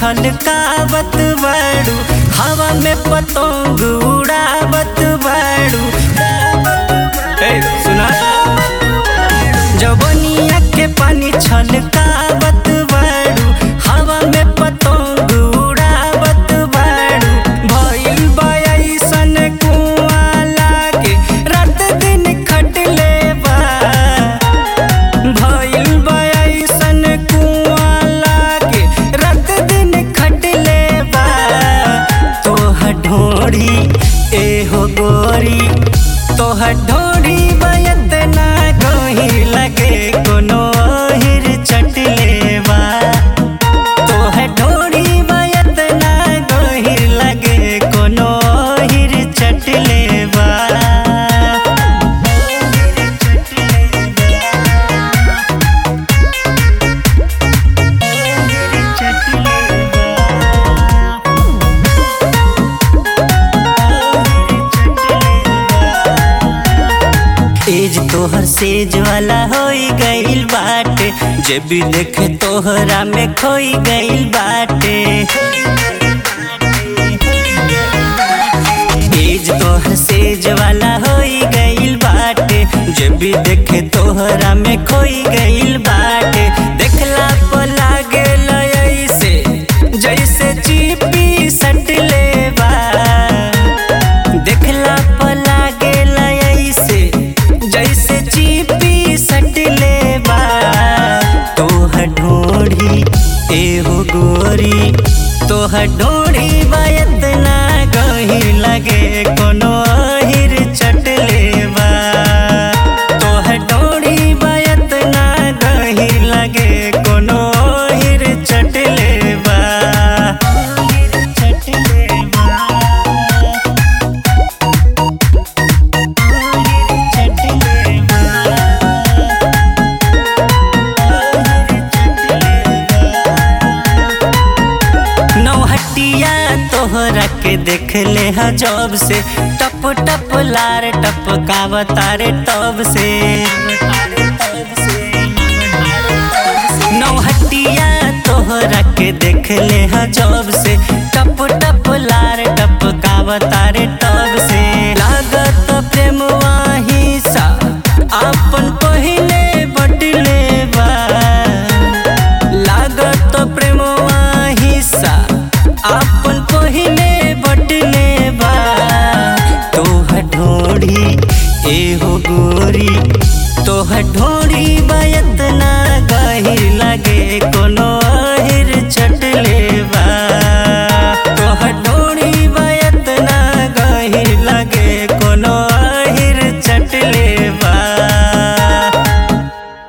छलकावत बाड़ू हवा में पतंग उड़ावत बाड़ू ए सुना जवनिया के पानी छलकावत बाड़ू हवा में पतंग उड़ावत बाड़ू भइल बा अइसन कुआं लागे रात दिन खटले बा भइल बा अइसन कुआं लागे रात दिन खटले बा तोहर ढोरी एहो गोरी तोहर ढोरी बयत ना गही लगे कोनो हिर चटले बा तोहर ढोरी बयत ना गही लगे कोनो हिर चटले बा एज तोहर सेज वाला होई गइल बाटे जे भी देखे तोहरा में खोई गइल बाटे एज तोहर सेज वाला होई गइल बाटे जे भी देखे तोहरा में खोई गइल बाटे देखला पर लागे ऐसे जैसे चीपी सटले बा देखला पर लागेल ऐसे जैसे चीपी सटले बा तोहर ढोढ़ी एहो गोरी तोहर ढोढ़ी बायत ना गही लगे कोनो अहिर चटले बा तोहर ढोढ़ी बायत ना गही लगे कोनो अहिर चटले बा चटले बा नौहटिया तोहरा के देख ले हा जब से टप टप लार टप तारे तब से नौहटिया तोहरा के देख ले हा जब से टप टप लार टप तारे तब से